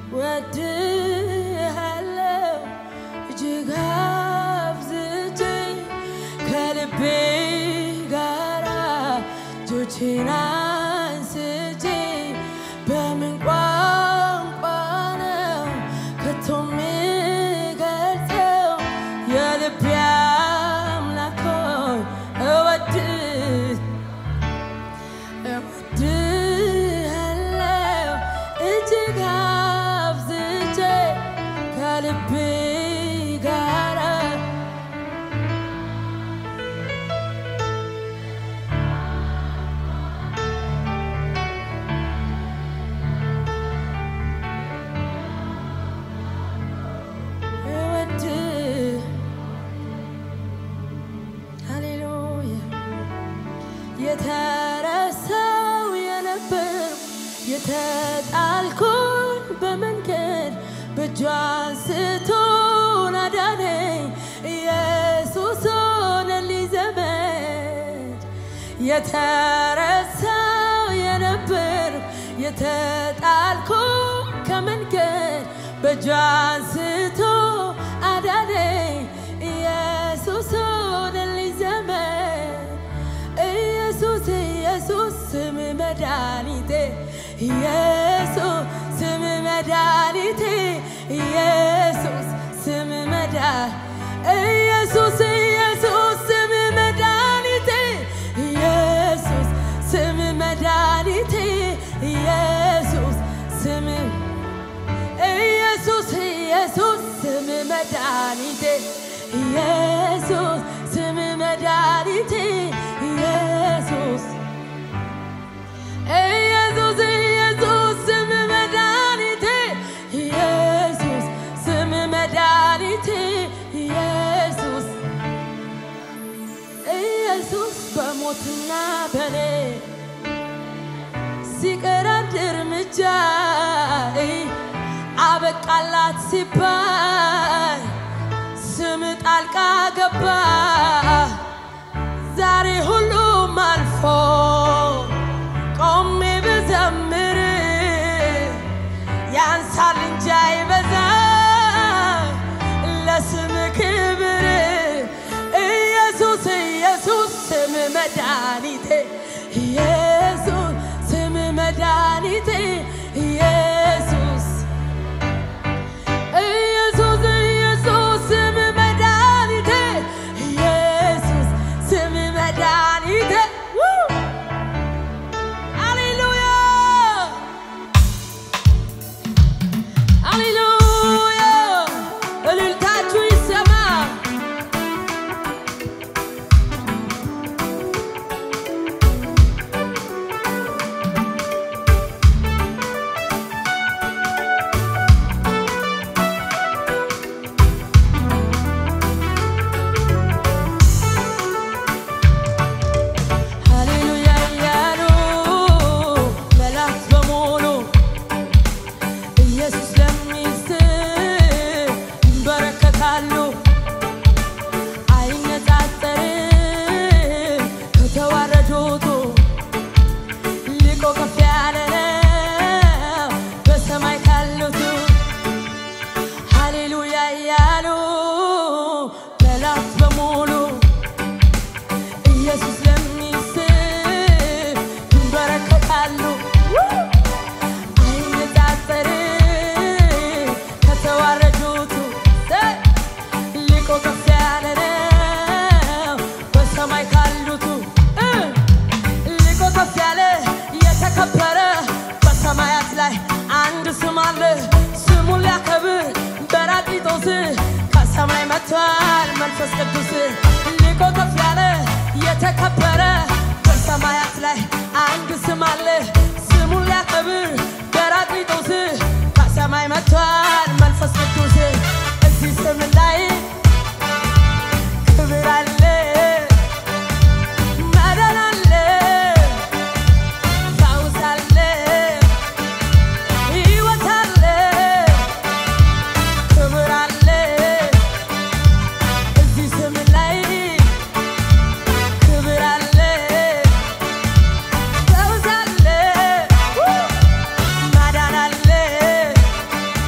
ወድሃለው እጅግ አብዝቼ ከልቤ ጋራ እጆቼን አንስቼ በምን ቋንቋ ነው ከቶ የምገልጸው የልቤ አምላክ ሆይ እወድህ እወድሃለው እጅግ አብዝቼ ከልቤ ጋራ እወድህ ሃሌሉያ የተረሳው የነበር የተጣልኩን በመንገድ በእጁ አንስቶን አዳነኝ ኢየሱስ ሆነልኝ ዘመድ የተረሳው የነበር የተጣልኩን ከመንገድ በእጁ አንስቶ አዳነኝ ኢየሱስ ሆነልኝ ዘመድ ኢየሱስ ኢየሱስ ስም መድኃኒቴ ኢየሱስ ስም መድኃኒቴ ኢየሱስ ስም መዳ ኢየሱስ ኢየሱስ ስም መድኃኒቴ ኢየሱስ ስም መድኃኒቴ ኢየሱስ ስም ኢየሱስ ኢየሱስ ስም መድኃኒቴ ኢየሱስ ስም መድኃኒቴ ኢየሱስ ኢየሱስ ኢየሱስ ስም መድኃኒቴ ኢየሱስ ስም መድኃኒቴ ኢየሱስ ኢየሱስ በሞትና በኔ ሲቀር አንድ እርምጃ አበቃላት ሲባል ስም ጣልቃ ገባ። ዛሬ ሁሉም አልፎ ቆሜ ብዘምር ያንሳል እንጂ አይበዛ ለስም ክብር ኢየሱስ ኢየሱስ ስም መድኃኒቴ ኢየሱስ ስም መድኃኒቴ ኢየሱስ ኢየሱስ ኢየሱስ ስም መድኃኒቴ ኢየሱስ ስም መድኃኒቴ ው! ሃሌሉያ ሃሌሉያ እልልታችሁ ይሰማ ሃሌሉያ እያሉ መላእክት በሙሉ ኢየሱስ ለሚስት ይንበረከካሉ። አይነጻጸርም ከተዋረዱቱ ሊቆ ከፍ ያለ ነው በሰማይ ካሉቱ ሃሌሉያ እያሉ መላእክት በሙሉ ኢየሱስ ለሚስት ይንበረከካሉ። አይነጻጸርም ከተዋረዱቱ ሊቆ ከፍ ያለ ነው በሰማይ ካሉቱ እ ሊቆ ከፍ ያለ የተከበረ በሰማያት ላይ አንድ ስም አለ ስሙን ሊያከብር በራቅሊጦስ ከሰማይ መጥቷል መንፈስ ቅዱስ ሊቆ ከፍ ያለ የተከበረ በሰማያት ላይ አንድ ስም አለ ስሙን ሊያከብር በራቅሊጦስ ከሰማይ መጥቷል መንፈስ ቅዱስ እዚህ ስም ላይ ክብር አለ መዳን አለ ፈውስ አለ ሕይወት አለ ክብር አለ እዚህ ስም ላይ ክብር አለ ፈውስ አለ ማዳን አለ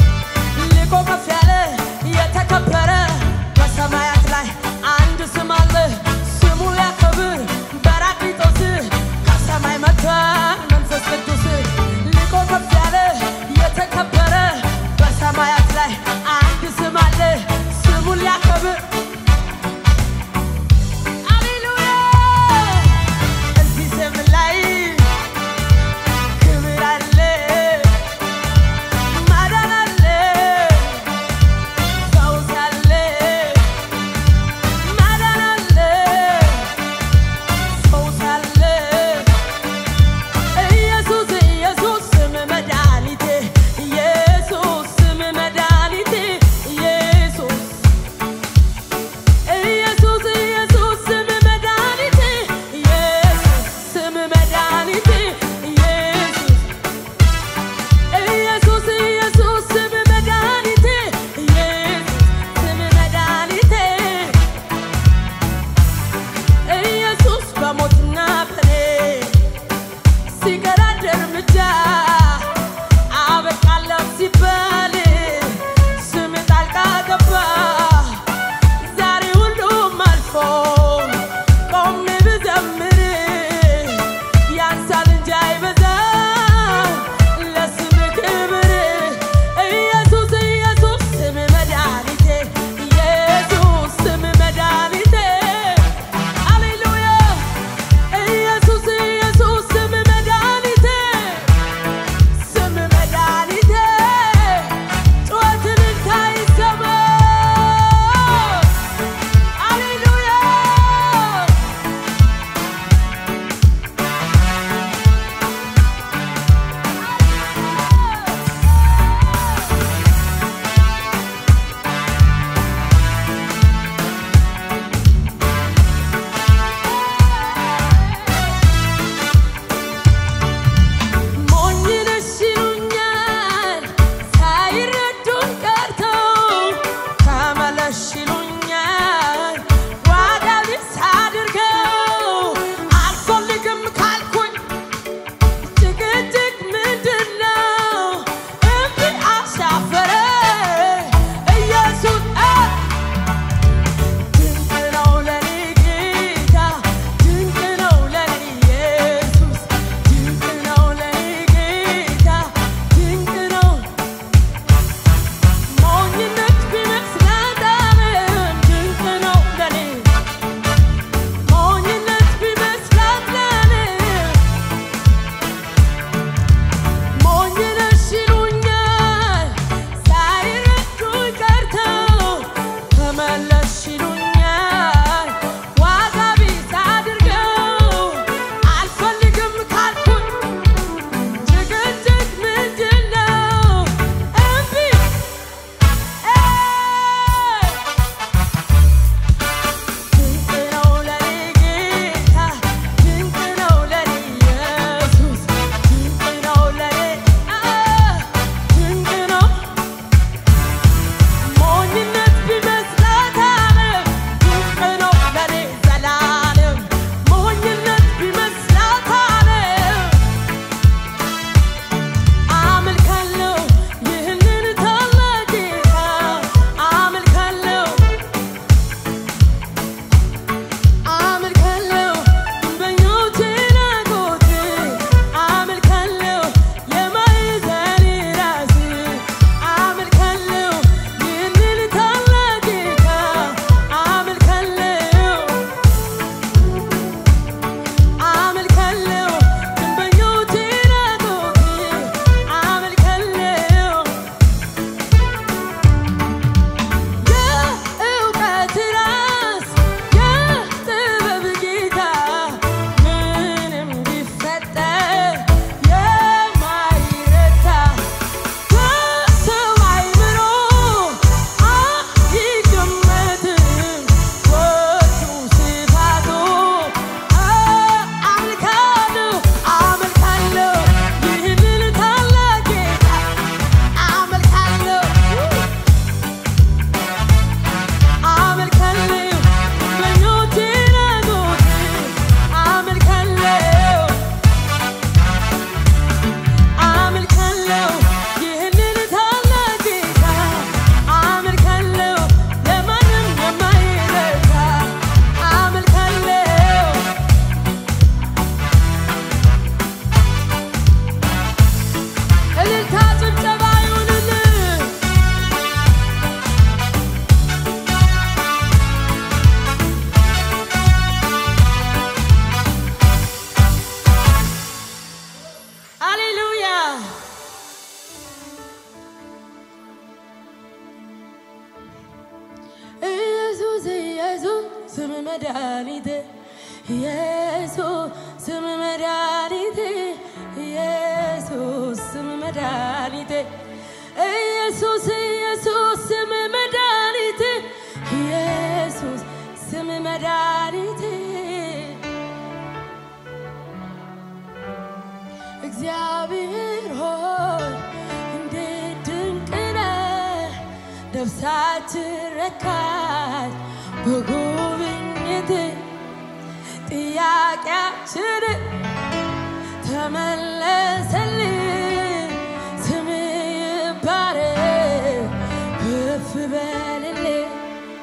ኢየሱስ ኢየሱስ ስም መድኃኒቴ ኢየሱስ ስም መድኃኒቴ ኢየሱስ ስም መድኃኒቴ ኢየሱስ ኢየሱስ ስም መድኃኒቴ ኢየሱስ ስም መድኃኒቴ እግዚአብሔር ሆይ እንዴት ድንቅ ነህ! ነፍሳችን ረካች በጉብኝት ጥያቄያችን ተመለሰልን። ስም ይባረክ ከፍ በልልን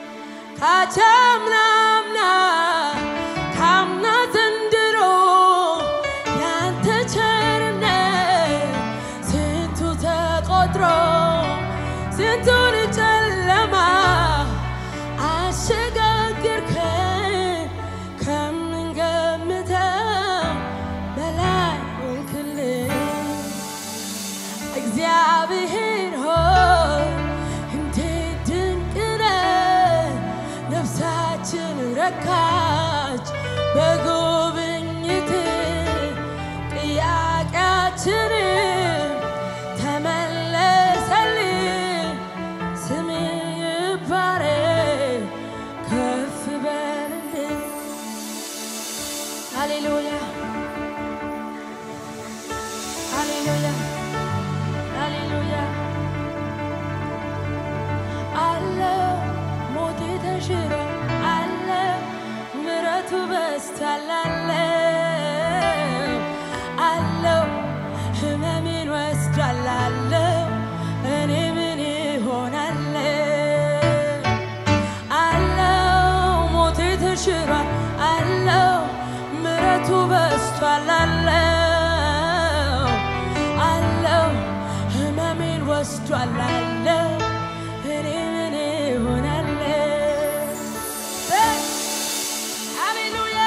ካቻምናምና ካምና ዘንድሮ ያንተ ቸርነት ስንቱ ተቆጥሮ ስንቱን ጨለማ አሸጋገርከን ከምንገምተው በላይ ሆንክልን። እግዚአብሔር ሆይ እንዴት ድንቅ ነህ! ነፍሳችን ረካች በጉብኝት ጥያቄያችን ተመለሰልን። ስም ይባረክ ከፍ በልልን። ሃሌሉያ ሃሌሉያ ሃሌሉያ አለ ሞቴ ተሽሮ አለ ምረቱ በስቷል አለ አለው ህመሜን ወስዷል አለው እኔ ምን ይሆናል አለው ሞቴ ተሽሯል አለው ምረቱ በስቷል አለው አለው ህመሜን ወስዷል አለው እኔ ምን ይሆናለሁ? ሃሌሉያ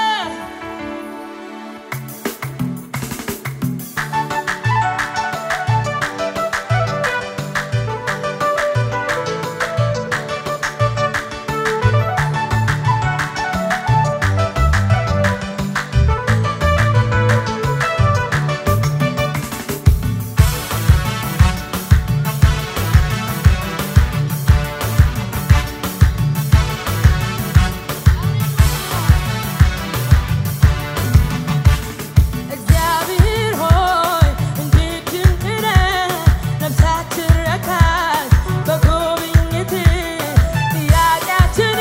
እግዚአብሔር ሆይ እንዴት ድንቅ ነህ! ነፍሳችን ረካች በጉብኝት ጥያቄያችን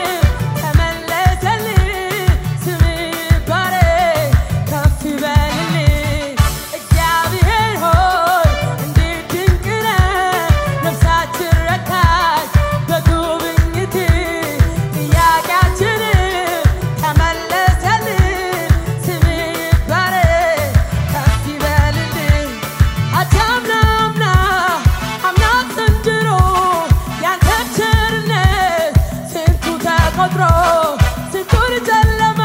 ተመለሰልን። ስም ይባረክ ከፍ ይበልልን። እግዚአብሔር ሆይ እንዴት ድንቅ ነህ! ነፍሳችን ረካች በጉብኝት ጥያቄያችን ተመለሰልን። ስም ይባረክ ከፍ ይበልልን። አቻምና አምና አምና ዘንድሮ ያንተ ቸርነት ስንቱ ተቆጥሮ ስንቱን ጨለማ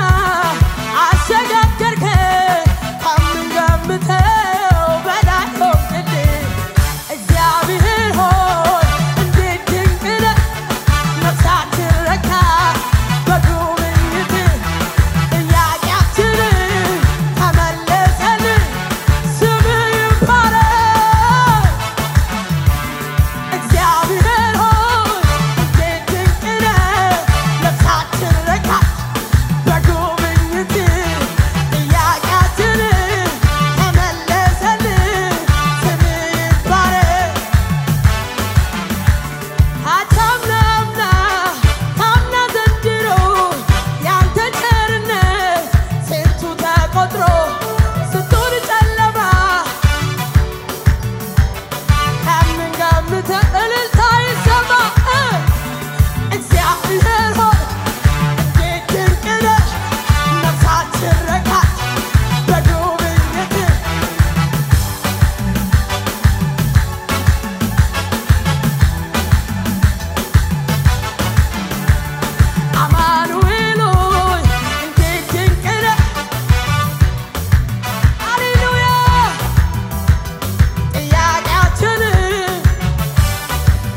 አሸጋገርከን ከምንገምተው በላይ ሆንክልን። እግዚአብሔር ሆይ እንዴት ድንቅ ነህ! ነፍሳችን ረካች በጉብኝትህ ጥያቄያችን ተመለሰልን። ስምህ ይባረክ። እግዚአብሔር ሆይ እንዴት ድንቅ ነህ! ነፍሳችን ረካች በጉብኝትህ ጥያቄያችን ተመለሰልን። ስምህ ይባረክ። አቻምናምና ታምና ዘንድሮ ያንተ ቸርነት ስንቱ ተቆጥሮ ስንቱን ጨለማ ከምንገምተው እልልታ ይሰማ። እግዚአብሔር ሆይ እንዴት ድንቅ ነህ! ነፍሳችን ረካች በጉብኝትህ አማኑኤል ሆይ እንዴት ድንቅ ነህ! ሃሌሉያ ጥያቄያችን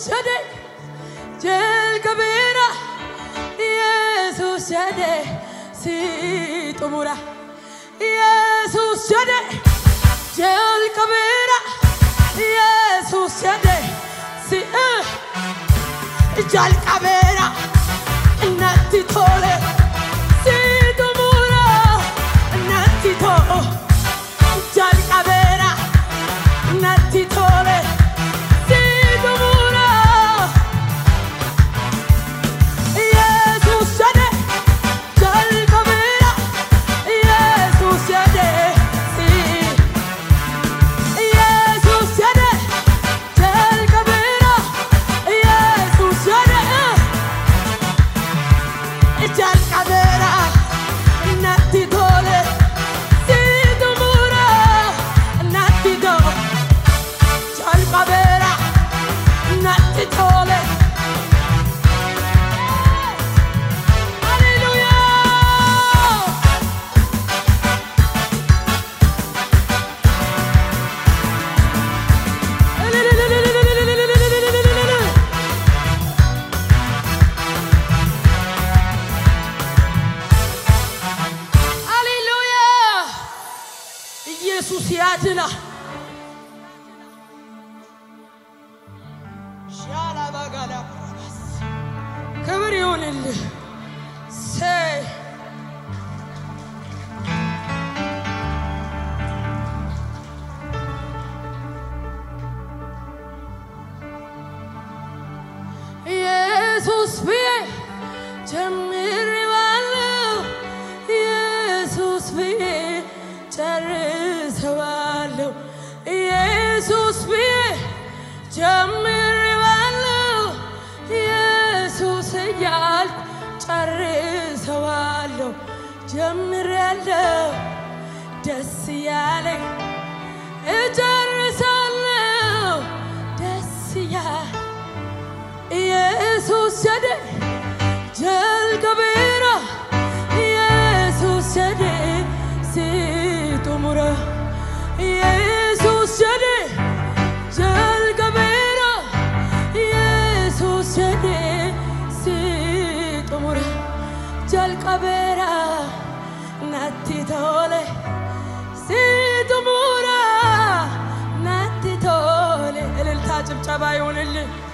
jedhe jalqabeera Yesuus jedhe si xumura Yesuus jedhe jalqabeera Yesuus jedhe si jalqabeera natti tole si xumura natti tole jalqabeera natti tole si xumura Yesuus jedhe jalqabeera Yesuus jedhe si Yesuus jedhe jalqabeera Yesuus jedhe jalqabeera natti tole si xumura natti tole jalqabeera natti tole Hallelujah! ሃሌሉያ! ኢየሱስ ያድናል። ሻላባጋላ ክብር ይሁንልህ። ሰይ ኢየሱስ ብዬ ጀምሬዋለሁ፣ ኢየሱስ ብዬ ጨርሰዋለሁ። ኢየሱስ ብዬ ጀምሬዋለሁ፣ ኢየሱስ እያልኩ ጨርሰዋለሁ። ጀምሬያለሁ ደስ እያለኝ እጨርሳለሁ ደስ እያለኝ ኢየሱስ ጀደ ጀልቀቤራ ኢየሱስ ጀደ ሲጡሙረ ኢየሱስ ጀደ ጀልቀቤራ ኢየሱስ ጀደ ሲጡሙረ ጀልቀቤራ ናቲ ቶለ ሲጡሙራ ናቲ ቶለ እልልታ ጭብጨባ ይሁንልን።